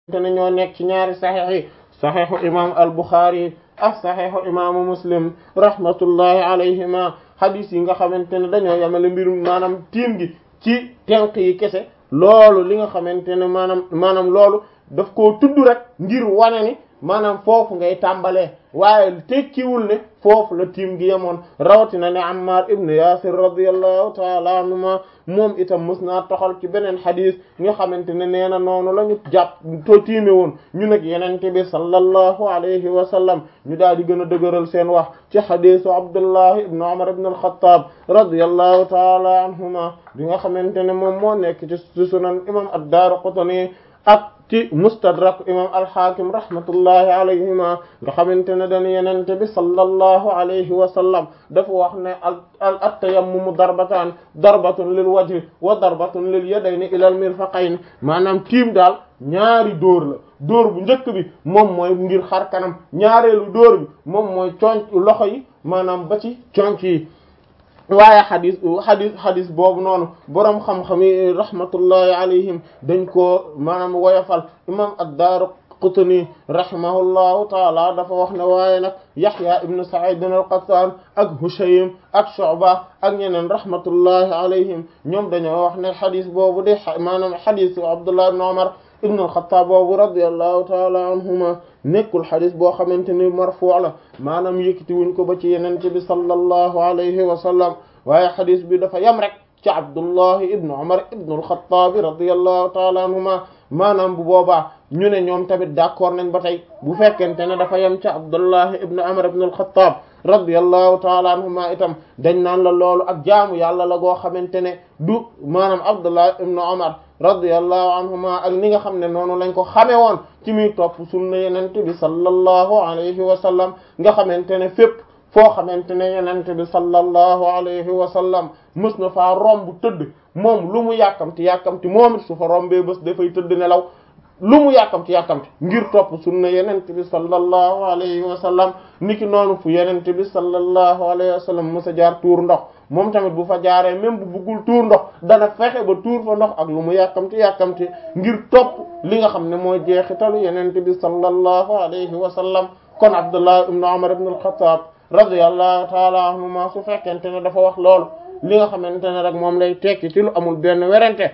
te ne ñoo nekk ci ñaari saxiix yi saxiixu imam al Bukhari ak saxiixu imaamu Muslim rahmatullahi alayhima hadis yi nga xamante ne dañoo yamale mbirum maanaam tiim gi ci tenq yi kese loolu li nga xamante ne maanaam maanaam loolu daf koo tudd rek ngir wane ni maanaam foofu ngay tàmbalee waaye tekkiwul ne foofu la tiim gi yemoon rawatina ne Ammar ibn Yasir radiyallahu taala anhuma moom itam mës naa toxal ci beneen xadis nga xamante ne nee na noonu la ñu jàpp to tiime woon ñu nag yenente bi sallallahu alayhi wa sallam ñu daal di gën a dëgëral seen wax ci xadisu Abdullah ibn Umar ibn al-Khattab radiyallahu taala anhuma bi nga xamante ne moom moo nekk ci sunan imam ad-Daraqutni ak ci mustadrak imam alxaakim rahmatullahi alayhima nga xamante ne dañu yenente bi sallallahu alayhi wa sallam dafa wax ne al at-tayammumu darbataan darbatun lil wajhi wa darbatun lil yadayni ila al mirfaqayn maanaam tiim daal ñaari dóor la dóor bu njëkk bi moom mooy ngir xar kanam ñaareelu dóor bi moom mooy conc loxo yi maanaam ba ci conc yi waaye xadis xadis xadis boobu noonu boroom xam-xam yi rahmatullahi alayhim dañ koo maanaam woyofal imam ad-Daaraqutni rahimahullahu taala dafa wax ne waaye nag Yahya ibn Sa'id al-Qattan ak Hushaym ak Shu'ba ak ñeneen rahmatullahi alayhim ñoom dañoo wax ne xadis boobu de maanaam xadisu Abdullah ibn Umar ibn al-Khattab boobu radiyallahu taala anhuma nekkul xadis boo xamante ni marfu' la maanaam yëkkati wuñ ko ba ci yenente bi sallallahu alayhi wa sallam waaye xadis bi dafa yam rek ci Abdullah ibn Umar ibn al-Khattab radiyallahu taala anhuma maanaam bu boobaa ñu ne ñoom tamit d'accord nañ ba tey bu fekkente ne dafa yem ci Abdullah ibn Umar ibn al-Khattab radiyallahu taala anhuma itam dañ naan la loolu ak jaamu yàlla la goo xamante ne du maanaam Abdullah ibn Umar radiyallahu anhuma ak ni nga xam ne noonu lañ ko xamee woon ci muy topp sunna yenente bi sallallahu alayhi wa sallam nga xamante ne fépp foo xamante ne yenente bi sallallahu alayhi wa sallam mës na faa romb tëdd moom lu mu yàkkamti yàkkamti moom it su fa rombee bés dafay tëdd nelaw lu mu yàkkamti yàkkamti ngir topp sunna yenente bi sallallahu alayhi wa sallam niki noonu fu yenente bi sallallahu alayhi wa sallam mës a jaar tuur ndox moom tamit bu fa jaaree même bu buggul tuur ndox dana fexe ba tuur fa ndox ak lu mu yàkkamti yàkkamti ngir topp li nga xam ne mooy jeexitalu yenente bi sallallahu alayhi wa sallam kon Abdullah ibn Umar ibn al-Khattab radiyallahu taala anhuma su fekkente ne dafa wax loolu li nga xamante ne rek moom lay tekki ci lu amul benn werante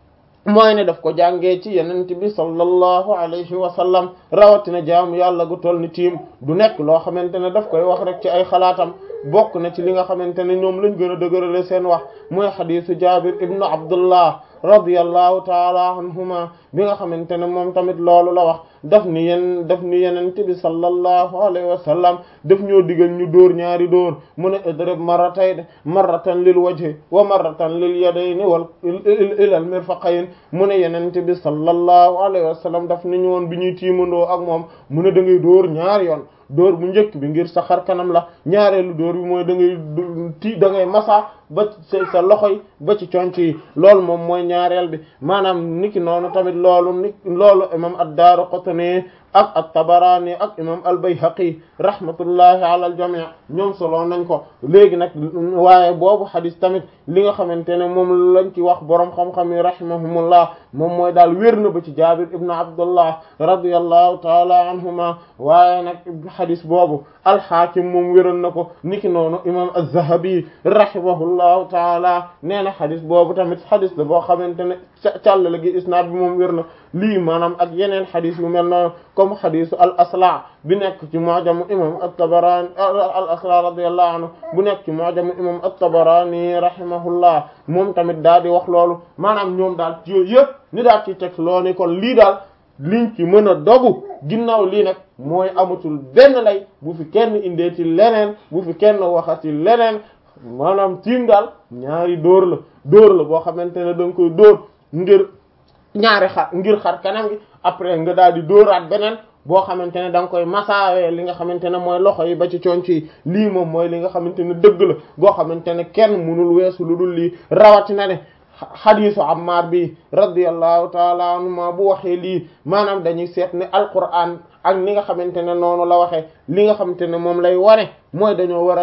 mooy ne daf ko jàngee ci yenente bi sallallahu alayhi wa sallam rawatina jaamu yàlla gu toll ni tiim du nekk loo xamante ne daf koy wax rek ci ay xalaatam bokk na ci li nga xamante ne ñoom lañ gën a dëgërale seen wax mooy xadisu jabir ibnu abdullah radiyallahu taala anhuma bi nga xamante ne moom tamit loolu la wax daf ni yen daf ni yenente bi sallallahu alayhi wa sallam daf ñoo digal ñu dóor ñaari dóor mu ne idrib marratayn marratan lil wajhi wa marratan lil yadayni wal ilal mirfaqayn mu ne yenente bi sallallahu alayhi wa sallam daf ni ñu woon bi ñuy tiimandoo ak moom mu ne da ngay dóor ñaari yoon dóor bu njëkk bi ngir sa xar kanam la ñaareelu dóor bi mooy da ngay ti da ngay masa ba sa sa loxo yi ba ci conc yi loolu moom mooy ñaareel bi maanaam niki noonu tamit loolu ni loolu imam ad-Daraqutni ak at-Tabarani ak imam al-Bayhaqi rahmatullahi ala al-jami' ñoom solo nañ ko léegi nag waaye boobu xadis tamit li nga xamante ne moom lañ ci wax boroom xam-xam yi rahimahumullah moom mooy daal wér na ba ci Jabir ibn Abdullah radiyallahu taala anhuma waaye nag xadis boobu al-Hakim moom wéral na ko niki noonu imam az-Zahabi rahimahullahu taala nee na xadis boobu tamit xadis la boo xamante ne càllale gi isnaad bi moom wér na lii maanaam ak yeneen xadis yu mel noonu comme xadisu al asla bi nekk ci mu'jamu imam at-Tabarani al asla radiyallahu anhu bu nekk ci mu'jamu imam at-Tabarani rahimahullah moom tamit daal di wax loolu maanaam ñoom daal ci yooyu yëpp ni daal ci teg loo ni kon lii daal liñ ci mën a dogu ginnaaw lii nag mooy amatul benn lay bu fi kenn indee ci leneen bu fi kenn waxati leneen maanaam tiim daal ñaari dóor la dóor la boo xamante ne da nga koy dóor ngir ñaari xar ngir xar kanam gi après nga daal di dóoraat beneen boo xamante ne da nga koy masaawee li nga xamante ne mooy loxo yi ba ci conc yi lii moom mooy li nga xamante ne dëgg la goo xamante ne kenn mënul weesu lu dul lii rawatina ne xadiisu Ammar bi radiyallahu taala anhuma bu waxee lii maanaam dañuy seet ne Alquran ak ni nga xamante ne noonu la waxee li nga xamante ne moom lay wane mooy dañoo war a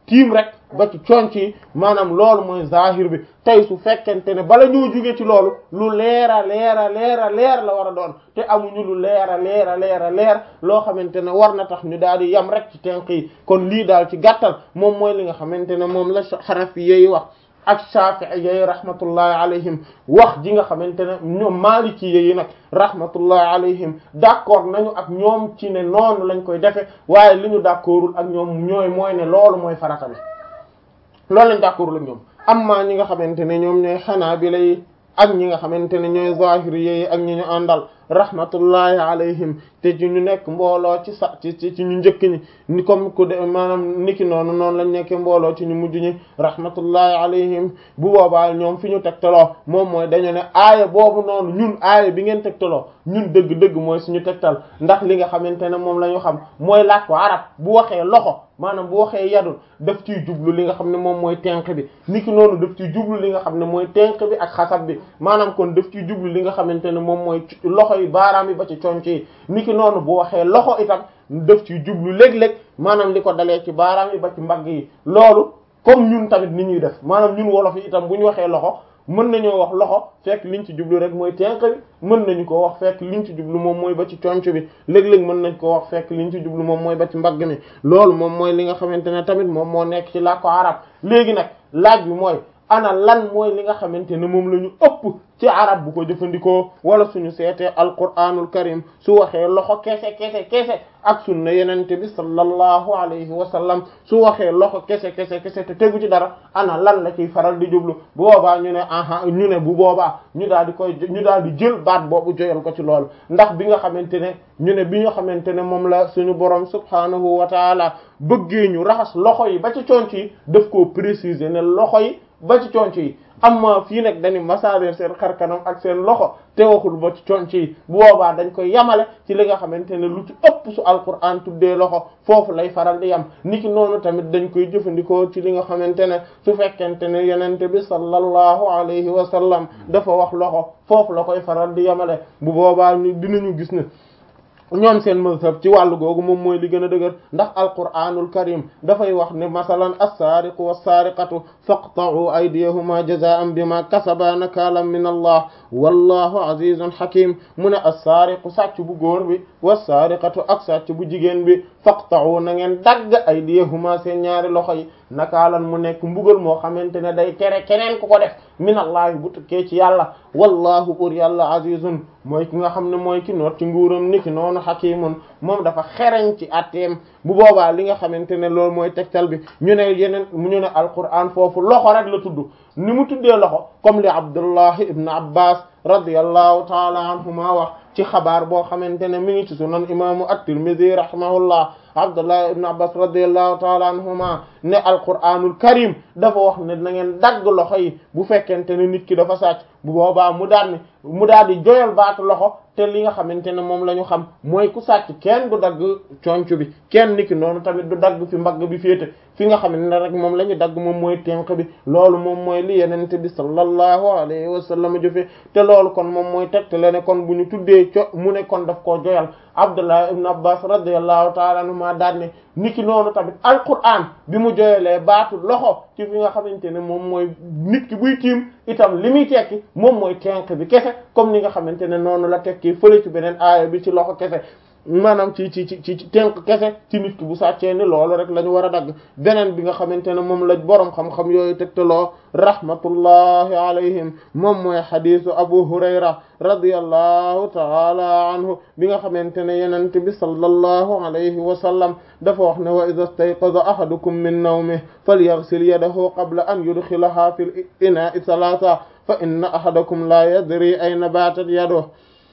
tiim rek ba ci conc yi maanaam loolu mooy zahir bi tey su fekkente ne bala ñoo jóge ci loolu lu leera leera leera leer la war a doon te amuñu lu leera leera leera leer loo xamante ne war na tax ñu daal di yam rek ci tenq yi kon lii daal ci gàttal moom mooy li nga xamante ne moom la xanafi yi wax ak Shafi'i yi rahmatullahi alayhim wax ji nga xamante ne ñoom Maliki yi nag rahmatullahi alayhim d'accord nañu ak ñoom ci ne noonu lañ koy defe waaye li ñu d'accordul ak ñoom ñooy mooy ne loolu mooy farata bi loolu lañ d'accordul ak ñoom amma ñi nga xamante ne ñoom ñooy Hanabila yi ak ñi nga xamante ne ñooy Zahiri yi ak ñi ñu àndal rahmatullahi alayhim te ci ñu nekk mbooloo ci sa ci ci ñu njëkk ñi ni comme ku de maanaam niki noonu noonu lañ nekkee mbooloo ci ñu mujj ñi rahmatullahi alayhim bu boobaa ñoom fi ñu tegtaloo moom mooy dañu ne aaya boobu noonu ñun aaya bi ngeen tegtaloo ñun dëgg-dëgg mooy suñu tegtal ndax li nga xamante ne moom la ñu xam mooy laaj ko arab bu waxee loxo maanaam bu waxee yadul daf ciy jublu li nga xam ne moom mooy tenq bi niki noonu daf ciy jublu li nga xam ne mooy tenq bi ak xasab bi maanaam kon daf ciy jublu li nga xamante ne moom mooy loxo yi baaraam yi ba ci conc yi niki noonu bu waxee loxo itam daf ciy jublu léeg-léeg maanaam li ko dalee ci baaraam yi ba ci mbagg yi loolu comme ñun tamit ni ñuy def maanaam ñun wolof yi itam bu ñu waxee loxo mën nañoo wax loxo fekk liñ ci jublu rek mooy tenq bi mën nañu ko wax fekk liñ ci jublu moom mooy ba ci conc bi léeg-léeg mën nañ ko wax fekk liñ ci jublu moom mooy ba ci mbagg mi loolu moom mooy li nga xamante ne tamit moom moo nekk ci làkku arab léegi nag laaj bi mooy ana lan mooy li nga xamante ne moom la ñu ëpp ci arab bu ko jëfandikoo wala suñu seetee alquranul karim su waxee loxo kese kese kese ak sunna yenente bi sallallahu alayhi wa sallam su waxee loxo kese kese kese te tegu ci dara ana lan la ciy faral di jublu bu boobaa ñu ne aha ñu ne bu boobaa ñu daal di koy ñu daal di jël baat boobu joyal ko ci loolu ndax bi nga xamante ne ñu ne bi nga xamante ne moom la suñu borom subhanahu wa taala bëggee ñu raxas loxo yi ba ci conc yi daf koo préciser ne loxo yi ba ci conc yi amma fii nag dañu masaareer seen xarkanam ak seen loxo te waxul ba ci conc yi bu boobaa dañ koy yamale ci li nga xamante ne lu ci ëpp su alquran tuddee loxo foofu lay faral di yam niki noonu tamit dañ koy jëfandikoo ci li nga xamante ne su fekkente ne yenente bi sallallahu alayhi wa sallam dafa wax loxo foofu la koy faral di yamale bu boobaa ñu dinañu gis ne ñoom seen mazhab ci wàllu googu moom mooy li gën a dëgër ndax alquranul karim dafay wax ne masalan as-sariqu was-sariqatu faqta'u aydiyahuma jazaan bima kasaba nakalan min allah wallahu azizun hakim mu ne as-sariqu sàcc bu góor bi was-sariqatu ak sàcc bu jigéen bi faqta'u na ngeen dagg aydiyahuma seen ñaari loxo yi nakaalan mu nekk mbugal moo xamante ne day tere keneen ku ko def min allahi bu tukkee ci yàlla wallahu bur yàlla azizun mooy ki nga xam ne mooy ki noot ci nguuram niki noonu hakimun moom dafa xereñ ci atteem bu boobaa li nga xamante ne loolu mooy tegtal bi ñu ne yeneen ñu ne alquran foofu loxo rek la tudd ni mu tuddee loxo comme li abdullah ibn abbas radiyallahu taala anhuma wax ci xabaar boo xamante ne mi ngi ci sunan imaamu at-tirmidhi rahimahullah abdullah ibn abbas radiyallahu taala anhuma ne alquranul karim dafa wax ne na ngeen dagg loxo yi bu fekkente ne nit ki dafa sàcc bu boobaa mu daal ni mu daal di joyal baatu loxo te li nga xamante ne moom la ñu xam mooy ku sàcc kenn du dagg conc bi kenn niki noonu tamit du dagg fi mbagg bi féete fi nga xamante ne rek moom la ñu dagg moom mooy tenq bi loolu moom mooy li yenente bi sallallahu alayhi wa sallam jëfe te loolu kon moom mooy tegtale ne kon bu ñu tuddee co mu ne kon daf koo joyal abdullah ibn abbas radiyallahu taala anhuma daal ne niki noonu tamit alquran bi mu joyalee baatu loxo ci fi nga xamante ne moom mooy nit ki buy tiim itam li muy tekki moom mooy tenq bi kese comme ni nga xamante ne noonu la tekki fële ci beneen aaya bi ci loxo kese maanaam ci ci ci ci tenk kese ci nit ki bu sàccee ni loolu rek la ñu war a dagg beneen bi nga xamante ne moom la boroom xam-xam yooyu tegtaloo rahmatullahi alayhim moom mooy xadisu abu hurayra radiyallahu taala anhu bi nga xamante ne yenente bi sallallahu alayhi wa sallam dafa wax ne wa idha istayqaza ahadukum min nawmihi falyaghsil yadahu qabla an yudkhilaha fil ina'i thalatha fa inna ahadakum la yadri ayna batat yaduhu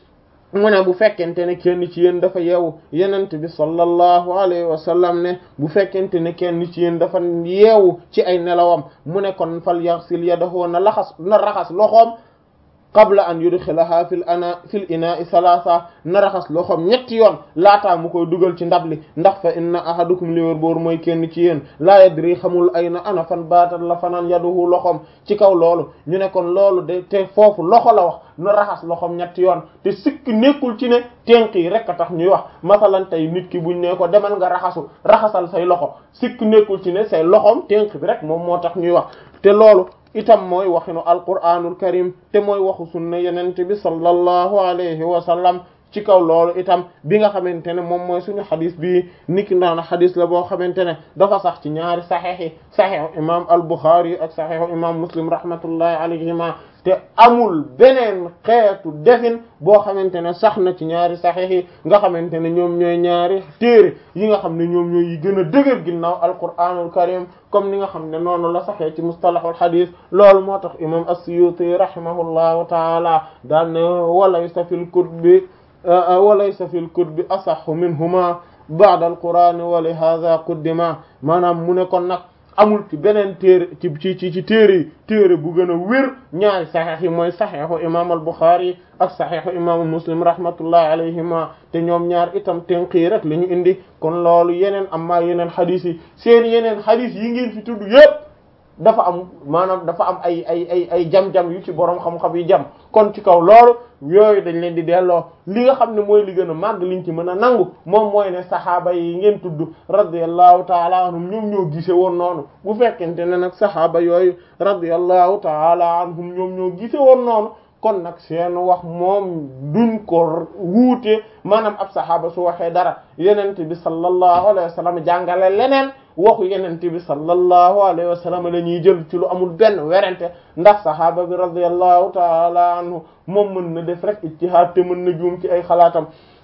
mu ne bu fekkente ne kenn ci yéen dafa yeewu yenent bi sallallahu alayhi wa sallam ne bu fekkente ne kenn ci yéen dafa yeewu ci ay nelawam mu ne kon fal yaxsil yadahu na laxas na raxas loxoom qabla an yudxilaha fil ana fil ina'i salasa na raxas loxoom ñetti yoon laataa mu koy dugal ci ndab li ndax fa inna ahadukum li wér boor mooy kenn ci yéen laa yadri xamul ay na ana fan baatal la fanaan yaduhu loxoom ci kaw loolu ñu ne kon loolu de te foofu loxo la wax na raxas loxoom ñetti yoon te sikk nekkul ci ne tenk yi rek a tax ñuy wax masalan tey nit ki buñ ne ko demal nga raxasu raxasal say loxo sikk nekkul ci ne say loxoom tenk bi rek moom moo tax ñuy wax te loolu itam mooy waxinu alquraanul karim te mooy waxu sunna yenente bi sallallahu alayhi wa sallam ci kaw loolu itam bi nga xamante ne moom mooy suñu xadis bi niki naan xadis la boo xamante ne dafa sax ci ñaari saxiix yi saxiixu imam al-Bukhari ak saxiixu imam Muslim rahmatullahi alayhima te amul beneen xeetu defin boo xamante ne sax na ci ñaari saxiix yi nga xamante ne ñoom ñooy ñaari téere yi nga xam ne ñoom ñooy yi gën a dëgër ginnaaw alquraanul karim comme ni nga xam ne noonu la saxee ci mustalahul xadis loolu moo tax imam as-Suyuti rahimahullahu taala daan ne walaysa fil kutubi walaysa fil kutubi asahhu minhuma ba'da al-qur'an wa li hadha quddima maanaam mu ne kon nag amul ci beneen téere ci ci ci ci téere yi téere bu gën a wér ñaari saxiix yi mooy saxiixu imam al-Bukhari ak saxiixu imaamu Muslim rahmatullahi alayhima te ñoom ñaar itam tenqii rek la ñu indi kon loolu yeneen amma yeneen xadis yi seen yeneen xadis yi ngeen fi tudd yépp dafa am maanaam dafa am ay ay ay ay jam-jam yu ci borom xam-xam yi jam kon ci kaw loolu yooyu dañ leen di delloo li nga xam ne mooy li gën a màgg liñ ci mën a nangu moom mooy ne saxaaba yi ngeen tudd radiyallahu taala anhum ñoom ñoo gise woon noonu bu fekkente ne nag saxaaba yooyu radiyallahu taala anhum ñoom ñoo gise woon noonu kon nag seen wax moom duñ ko wuute maanaam ab saxaaba su waxee dara yenente bi sallallahu alayhi wa sallam jàngale leneen waxu yenente bi sallallahu alayhi wa sallam la ñuy jël ci lu amul benn werante ndax saxaaba bi radiyallahu taala anhu moom mën na def rek ijtihaad te mën na juum ci ay xalaatam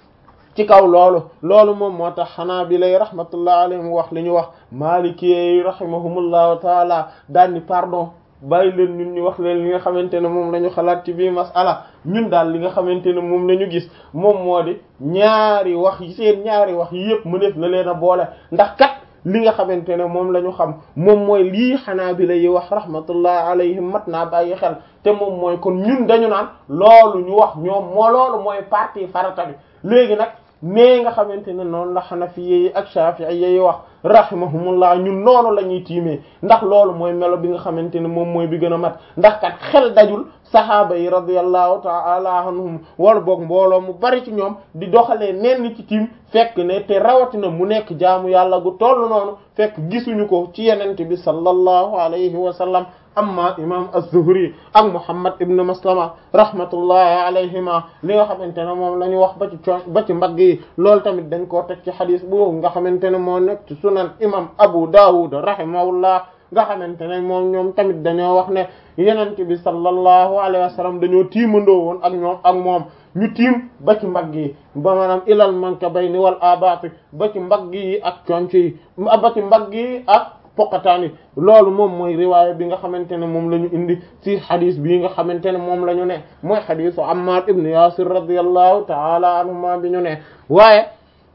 ci kaw loolu loolu moom moo tax xanaa bi lay rahmatullah alayhim wax li ñu wax maalikiyyi rahimahumullahu taala daal ni pardon bàyyi leen ñun ñu wax leen li nga xamante ne moom la ñu xalaat ci bii masala ñun daal li nga xamante ne moom la ñu gis moom moo di ñaari wax yi seen ñaari wax yi yëpp mu def na leen a boole ndax kat li nga xamante ne moom la ñu xam moom mooy lii xanaa bi la yi wax rahmatullah alayhim mat naa bàyyi xel te moom mooy kon ñun dañu naan loolu ñu wax ñoom moo loolu mooy partie farata bi léegi nag nee nga xamante ne noonu la xanafiye yi ak shafi'i yi wax rahimahumullah ñun noonu la ñuy tiimee ndax loolu mooy melo bi nga xamante ne moom mooy bi gën a mat ndax kat xel dajul sahaaba yi radiyallahu ta'ala anhum wala boog mbooloo mu bari ci ñoom di doxalee nenn ci tiim fekk ne te rawatina mu nekk jaamu yàlla gu toll noonu fekk gisuñu ko ci yenente bi sallallahu alayhi wa sallam amma imam az-Zuhri ak Muhammad ibn Maslama rahmatullahi alayhima li nga xamante ne moom la ñu wax ba ci co ba ci mbagg yi loolu tamit dañ koo teg ci xadis boobu nga xamante ne moo nekk ci sunan imam Abu Dawud rahimahullah nga xamante ne moom ñoom tamit dañoo wax ne yenent bi sallallahu alayhi wa sallam dañoo tiimandoo woon ak ñoom ak moom ñu tiim ba ci mbagg yi ba maanaam ilal mankabayni wal abati ba ci mbagg yi ak conc yi ba ci mbagg yi ak poqataani loolu moom mooy riwaaya bi nga xamante ne moom la ñu indi ci xadis bii nga xamante ne moom la ñu ne mooy xadisu Ammar ibn Yasir radiyallahu taala anhuma bi ñu ne waaye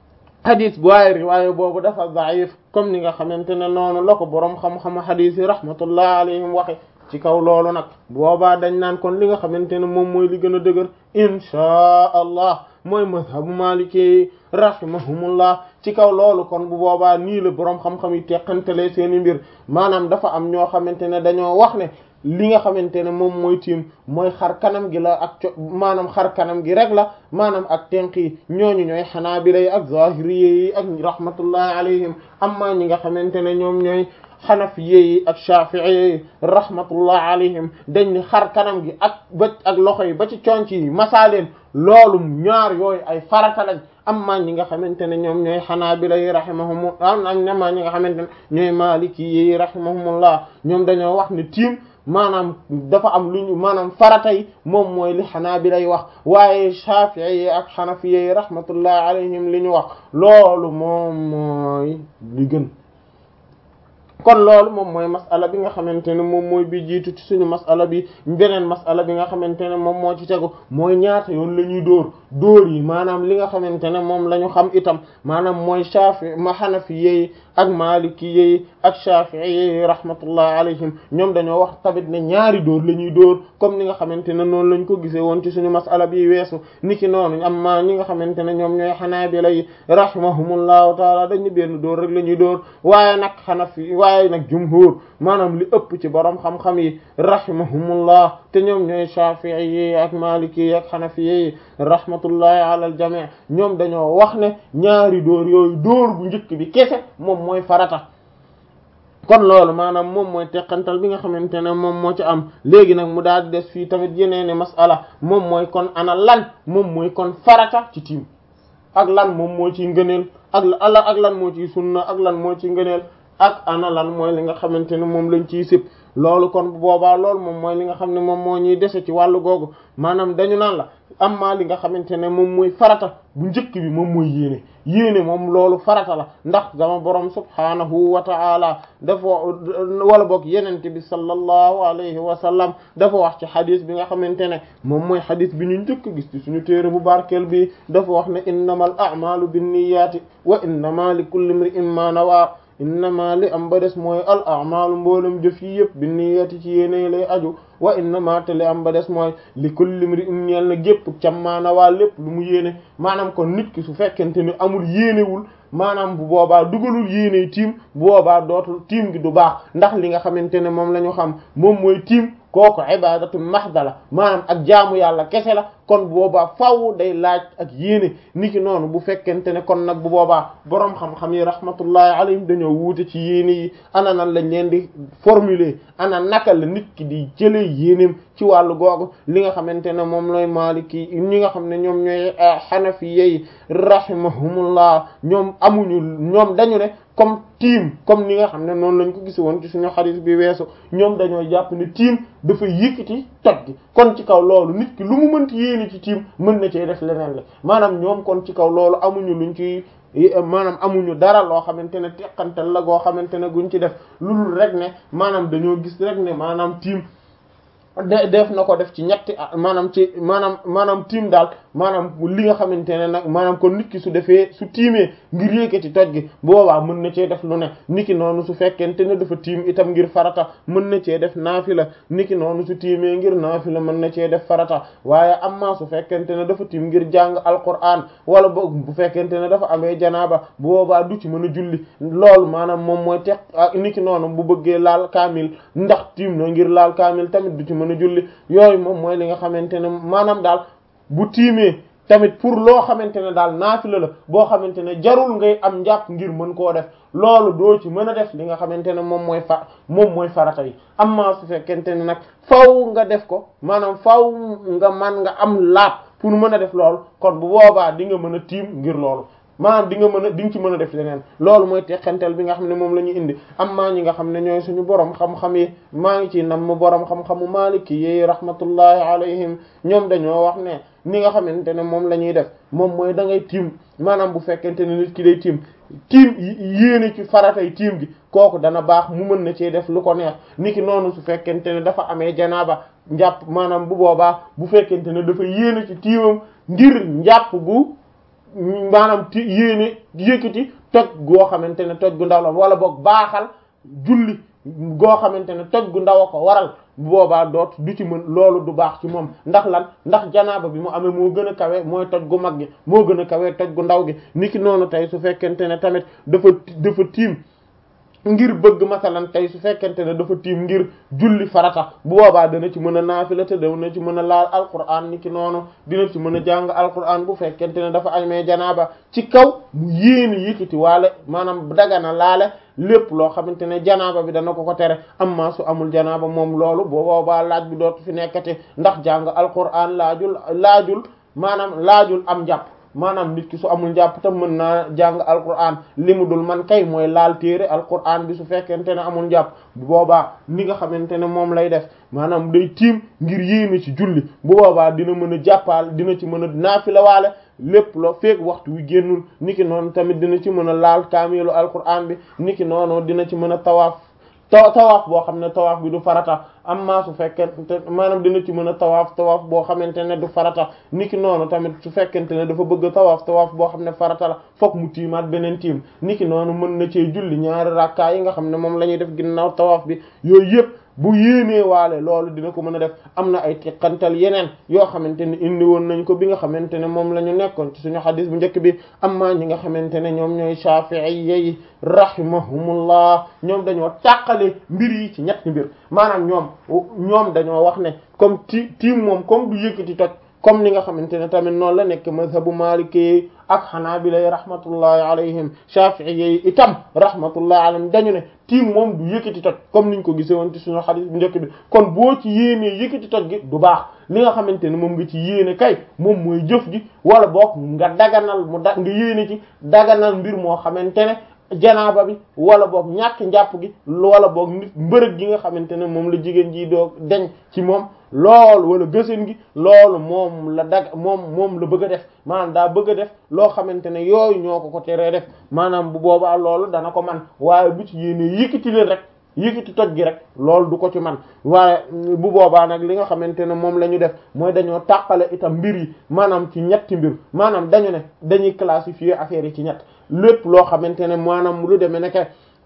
xadis waaye riwaaya boobu dafa daif comme ni nga xamante ne noonu la ko boroom xam-xam xadis yi rahmatullah alayhim waxe ci kaw loolu nag boobaa dañ naan kon li nga xamante ne moom mooy li gën a dëgër inchaa allah mooy mazhabu maliki rahimahumullah ci kaw loolu kon bu boobaa nii la boroom xam-xam yi teqantelee seeni mbir maanaam dafa am ñoo xamante ne dañoo wax ne li nga xamante ne moom mooy tiim mooy xar kanam gi la ak co maanaam xar kanam gi rek la maanaam ak tenq yi ñooñu ñooy xanaabila yi ak zahiriyya yi ak rahmatullahi alayhim amma ñi nga xamante ne ñoom ñooy xanafiye yi ak shafi'i yi rahmatullah alayhim dañ ni xar kanam gi ak ba ak loxo yi ba ci conc yi masaaleen loolu ñaar yooyu ay farata lañ amma ñi nga xamante ne ñoom ñooy xanaabila yi rahimahum am amma ñi nga xamante ne ñooy maliki yi rahimahumullah ñoom dañoo wax ne tiim maanaam dafa am lu ñu maanaam farata yi moom mooy li xanaabila yi wax waaye shafi'i yi ak xanafiye yi rahmatullah alayhim li ñu wax loolu moom mooy li gën kon loolu moom mooy masala bi nga xamante ne moom mooy bi jiitu ci suñu masala bi beneen masala bi nga xamante ne moom moo ci tegu mooy ñaata yoon la ñuy dóor dóor yi maanaam li nga xamante ne moom la ñu xam itam maanaam mooy Shafi ma Hanafi yi ak Maliki yi ak Shafi'i yi rahmatullahi alayhim ñoom dañoo wax tamit ne ñaari dóor la ñuy dóor comme ni nga xamante ne noonu lañ ko gisee woon ci suñu masala bi weesu niki noonu amma ñi nga xamante ne ñoom ñooy Hanabila yi rahimahumullahu taala dañu benn dóor rek la ñuy dóor waaye nag Hanafi waaye nag jumhur maanaam li ëpp ci borom xam-xam yi rahimahumullah te ñoom ñooy Shafi'i yi ak Maliki yi ak Hanafi yi rahmatullahi ala al jami' ñoom dañoo wax ne ñaari dóor yooyu dóor bu njëkk bi kese moom mooy farata kon loolu maanaam moom mooy teqantal bi nga xamante ne moom moo ci am léegi nag mu daal di des fii tamit yeneeni masala moom mooy kon ana lan moom mooy kon farata ci tiim ak lan moom moo ciy ngëneel ak la ak lan moo ciy sunna ak lan moo ciy ngëneel ak ana lan mooy li nga xamante ne moom lañ ciy sib loolu kon bu boobaa loolu moom mooy li nga xam ne moom moo ñuy dese ci wàllu googu maanaam dañu naan la amma li nga xamante ne moom mooy farata bu njëkk bi moom mooy yéene yéene moom loolu farata la ndax sama borom subhaanahu wa ta'ala dafa wala boog yenente bi sallallahu alayhi wa sallam dafa wax ci xadis bi nga xamante ne moom mooy xadis bi ñu njëkk gis ci suñu téere bu barkeel bi dafa wax ne innamal a'malu binniyati wa innama li kulli imri'in ma nawa innama li am ba des mooy al a'malu mboolem jëf yi yëpp bi niyyati ci yéene lay aju wa innama te li am ba des mooy li kulli imri'in ñeel na gépp cammaana waa lépp lu mu yéene maanaam kon nit ki su fekkente ni amul yéenewul maanaam bu boobaa dugalul yéene tiim bu boobaa dootul tiim gi du baax ndax li nga xamante ne moom la ñu xam moom mooy tiim kooku ibadatu mahda la maanaam ak jaamu yàlla kese la kon boobaa faaw day laaj ak yéene niki noonu bu fekkente ne kon nag bu boobaa boroom xam-xam yi rahmatullahi alayhim dañoo wuute ci yéene yi ana nan lañ leen di formuler ana naka la nit ki di jëlee yéeneem ci wàllu googu li nga xamante ne moom looy maliki ñi nga xam ne ñoom ñooy xanafi yi rahimahumullah ñoom amuñu ñoom dañu ne comme tiim comme ni nga xam ne noonu lañ ko gis woon ci suñu xadis bi weesu ñoom dañoo jàpp ne tiim dafa yëkkati toj gi kon ci kaw loolu nit ki lu mu mënti yéene ci tiim mën na cee def leneen la maanaam ñoom kon ci kaw loolu amuñu luñ ci maanaam amuñu dara loo xamante ne teqantal la goo xamante ne guñ ci def lu dul rek ne maanaam dañoo gis rek ne maanaam tiim de def na ko def ci ñetti maanaam ci maanaam maanaam tiim daal maanaam li nga xamante ne nag maanaam kon nit ki su defee su tiimee ngir yékkati toj gi boobaa mën na cee def lu ne niki noonu su fekkente ne dafa tiim itam ngir farata mën na cee def naafila niki noonu su tiimee ngir naafila mën na cee def farata waaye amma su fekkente ne dafa tiim ngir jàng alquran wala boog bu fekkente ne dafa amee janaaba boobaa du ci mën a julli loolu maanaam moom mooy teq niki noonu bu bëggee laal kaamil ndax tiim na ngir laal kaamil tamit du ci mën a julli yooyu moom mooy li nga xamante ne maanaam daal bu tiimee tamit pour loo xamante ne daal naafila la boo xamante ne jarul ngay am njàpp ngir mën koo def loolu doo ci mën a def li nga xamante ne moom mooy fa moom mooy farata yi amma su fekkente ne nag faw nga def ko maanaam faw nga man nga am laab pour mën a def loolu kon bu boobaa di nga mën a tiim ngir loolu maanaam di nga mën a di nga ci mën a def leneen loolu mooy teqantel bi nga xam ne moom la ñu indi amma ñi nga xam ne ñooy suñu borom xam-xam yi maa ngi ci nam mu borom xam-xamu maliki yi rahmatullahi alayhim ñoom dañoo wax ne ni nga xamante ne moom la ñuy def moom mooy da ngay tiim maanaam bu fekkente ne nit ki day tiim tiim yéene ci faratay tiim gi kooku dana baax mu mën na cee def lu ko neex niki noonu su fekkente ne dafa amee janaaba njàpp maanaam bu boobaa bu fekkente ne dafa yéene ci tiimam ngir njàpp gu maanaam ti yéene yëkkati toj goo xamante ne toj gu ndaw la wala boog baaxal julli goo xamante ne toj gu ndaw a ko waral bu boobaa doot du ci mën loolu du baax ci moom ndax lan ndax janaaba bi mu amee moo gën a kawe mooy toj gu mag gi moo gën a kawe toj gu ndaw gi niki noonu tey su fekkente ne tamit dafa dafa tiim ngir bëgg masalan tey su fekkente ne dafa tiim ngir julli farata bu boobaa dana ci mën a naafila te dana ci mën a laal alquran ni ki noonu dina ci mën a jàng alquran bu fekkente ne dafa amee janaaba ci kaw mu yéene yëkkati waale maanaam dagana laale lépp loo xamante ne janaaba bi dana ko ko tere amma su amul janaaba moom loolu bu boobaa laaj bi dootu fi nekkati ndax jàng alquran laajul laajul maanaam laajul am njàpp maanaam nit ki su amul njàpp tam mën naa jàng alquran li mu dul man kay mooy laal téere alquran bi su fekkente ne amul njàpp bu boobaa ni nga xamante ne moom lay def maanaam day tiim ngir yéene ci julli bu boobaa dina mën a jàppaal dina ci mën a naafila waale lépp loo feeg waxtu wi génnul niki noonu tamit dina ci mën a laal kaamilu alquran bi niki noonu dina ci mën a tawaaf ta tawaaf boo xam ne tawaaf bi du farata amma su fekkente maanaam dina ci mën a tawaaf tawaaf boo xamante ne du farata niki noonu tamit su fekkente ne dafa bëgg tawaaf tawaaf boo xam ne farata la fokk mu tiimaat beneen tiim niki noonu mën na cee julli ñaari rakkaa yi nga xam ne moom la ñuy def ginnaaw tawaaf bi yooyu yëpp bu yéenee waale loolu dina ko mën a def am na ay teqantal yeneen yoo xamante ne indi woon nañ ko bi nga xamante ne moom la ñu nekkoon ci suñu xadis bu njëkk bi amma ñi nga xamante ne ñoom ñooy shafi'iyya yi rahimahumullah ñoom dañoo tàqale mbir yi ci ñetti mbir maanaam ñoom ñoom dañoo wax ne comme ti tiim moom comme du yëkkati toj comme ni nga xamante ne tamit noonu la nekk mazhabu maliki ak xanaabila rahmatullahi alayhim shafi'i itam rahmatullahi alayhim dañu ne tiim moom du yëkkati toj comme niñ ko gisee woon ci suñu xadis bu njëkk bi kon boo ci yéenee yëkkati toj gi du baax li nga xamante ne moom nga ci yéene kay moom mooy jëf ji wala boog nga daganal mu da nga yéene ci daganal mbir moo xamante ne janaaba bi wala boog ñàkk njàpp gi wala boog nit mbërëg gi nga xamante ne moom la jigéen ji doo deñ ci moom loolu wala gësin gi loolu moom la dag moom moom la bëgg a def maanaam daa bëgg a def loo xamante ne yooyu ñoo ko ko teree def maanaam bu boobaa loolu dana ko man waaye bu ci yéene yëkkati leen rek yëkkati toj gi rek loolu du ko ci man waaye bu boobaa nag li nga xamante ne moom la ñu def mooy dañoo tàqale itam mbir yi maanaam ci ñetti mbir maanaam dañu ne dañuy classifier affaire yi ci ñett lépp loo xamante ne maanaam lu demee ne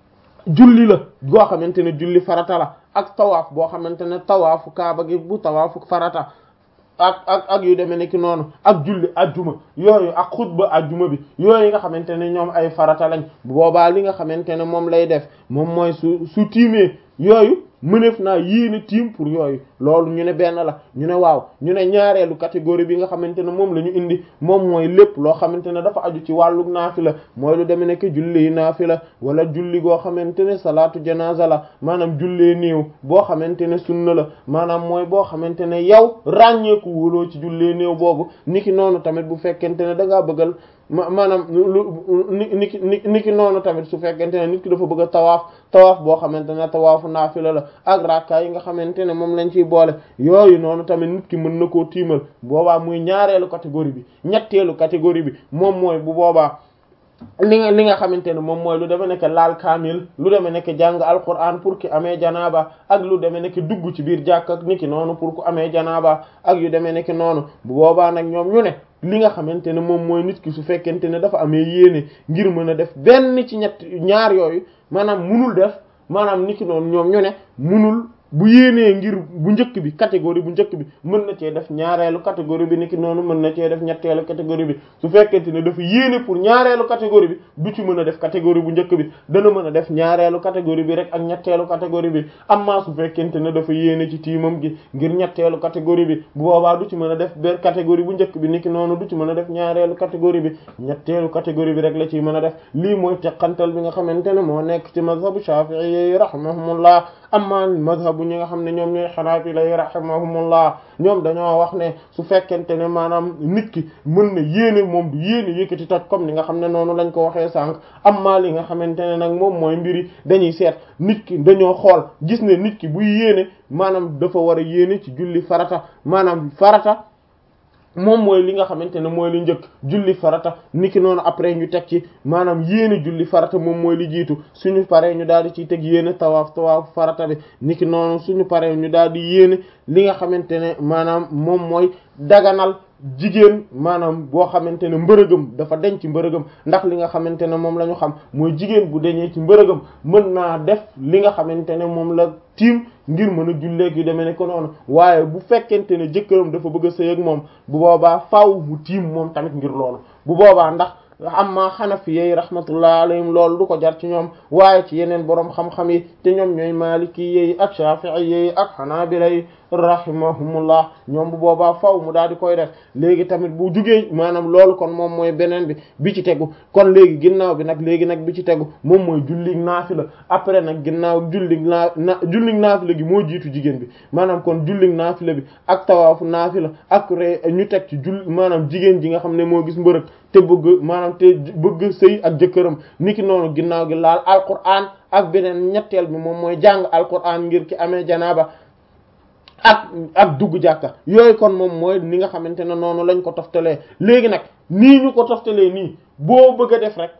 julli la goo xamante ne julli farata la ak tawaaf boo xamante ne tawaafu kaaba gi bu tawaafu farata ak ak ak yu demee nekki noonu ak julli ajjuma yooyu ak xutba ajjuma bi yooyu nga xamante ne ñoom ay farata lañ bu boobaa li nga xamante ne moom lay def moom mooy su su tiimee yooyu mëneef naa yéene tiim pour yooyu loolu ñu ne benn la ñu ne waaw ñu ne ñaareelu catégorie bi nga xamante ne moom la ñu indi moom mooy lépp loo xamante ne dafa aju ci wàllu naafila mooy lu demee nekk julli naafila wala julli goo xamante ne salaatu janaza la maanaam jullee néew boo xamante ne sunna la maanaam mooy boo xamante ne yow ràññeeku wóoloo ci jullee néew boobu niki noonu tamit bu fekkente ne da ngaa bëggal ma maanaam lu niki niki noonu tamit su fekkente ne nit ki dafa bëgg a tawaaf tawaaf boo xamante ne tawaafu naafila la ak rakka yi nga xamante ne moom lañ ciy boole yooyu noonu tamit nit ki mën na koo tiimal boobaa muy ñaareelu catégorie bi ñetteelu catégorie bi moom mooy bu boobaa li nga li nga xamante ne moom mooy lu deme nekk laal kaamil lu deme nekk jàng alquran pour ki amee janaaba ak lu deme nekk dugg ci biir jàkk ak niki noonu pour ku amee janaaba ak yu deme nekk noonu bu boobaa nag ñoom ñu ne li nga xamante ne moom mooy nit ki su fekkente ne dafa amee yéene ngir mën a def benn ci ñett ñaar yooyu maanaam munul def maanaam niki noonu ñoom ñu ne munul bu yéenee ngir bu njëkk bi catégorie bu njëkk bi mën na cee def ñaareelu catégorie bi niki noonu mën na cee def ñetteelu catégorie bi su fekkente ne dafa yéene pour ñaareelu catégorie bi du ci mën a def catégorie bu njëkk bi dana mën a def ñaareelu catégorie bi rek ak ñetteelu catégorie bi amma su fekkente ne dafa yéene ci tiimam gi ngir ñetteelu catégorie bi bu boobaa du ci mën a def benn catégorie bu njëkk bi niki noonu du ci mën a def ñaareelu catégorie bi ñetteelu catégorie bi rek la ciy mën a def lii mooy teqantal bi nga xamante ne moo nekk ci mazhabu shafi'i rahimahumullah amma mazhabu ñi nga xam ne ñoom ñooy xanaabila rahimahumullah ñoom dañoo wax ne su fekkente ne maanaam nit ki mën na yéene moom du yéene yëkkati toj comme ni nga xam ne noonu lañ ko waxee sànq amma li nga xamante ne nag moom mooy mbiri dañuy seet nit ki dañoo xool gis ne nit ki buy yéene maanaam dafa war a yéene ci julli farata maanaam farata moom mooy li nga xamante ne mooy li njëkk julli farata niki noonu après ñu teg ci maanaam yéene julli farata moom mooy li jiitu suñu paree ñu daal di ciy teg yéene tawaaf tawaaf farata bi niki noonu suñu paree ñu daal di yéene li nga xamante ne maanaam moom mooy daganal jigéen maanaam boo xamante ne mbërëgam dafa deñ ci mbërëgam ndax li nga xamante ne moom la ñu xam mooy jigéen bu deñee ci mbërëgam mën naa def li nga xamante ne moom la tiim ngir mën a julleeg yu demee ne ko noonu waaye bu fekkente ne jëkkëram dafa bëgg a sëy ak moom bu boobaa faaw mu tiim moom tamit ngir loolu bu boobaa ndax amma xanafiyey rahmatullah alayhim loolu du ko jar ci ñoom waaye ci yeneen boroom xam-xam yi te ñoom ñooy maliki yi ak shafi'i yi ak xanaabila yi rahimahumullah ñoom bu boobaa faw mu daal di koy def léegi tamit bu jugee maanaam loolu kon moom mooy beneen bi bi ci tegu kon léegi ginnaaw bi nag léegi nag bi ci tegu moom mooy jullig naafila après nag ginnaaw jullig naa na jullig naafila gi moo jiitu jigéen bi maanaam kon jullig naafila bi ak tawaafu naafila ak re ñu teg ci jull maanaam jigéen ji nga xam ne moo gis mbërëg te bëgg maanaam te bëgg sëy ak jëkkëram niki noonu ginnaaw gi laal alquran ak beneen ñetteel bi moom mooy jàng alquran ngir ki amee janaaba ak ak dugg jàkka yooyu kon moom mooy ni nga xamante ne noonu lañ ko toftalee léegi nag nii ñu ko toftalee nii boo bëgg a def rek